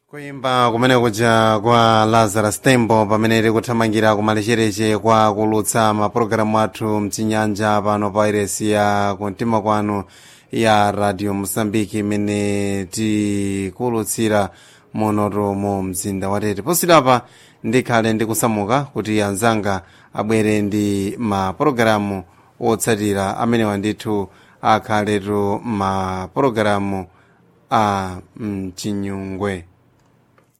kuyimba kumene kuja kwa lazarus tembo pamene tikuthamangira kumalechereche kwa kulutsa mapulogalamu athu mchinyanja pano pa iresi ya kumtima kwanu ya radio mosambiki imene tikulutsira monoto mu mzinda watete posidapa ndikhale ndikusamuka kuti anzanga abwere ndi mapulogalamu otsatira amenewa ndithu akhaletu mapulogalamu a mchinyungwe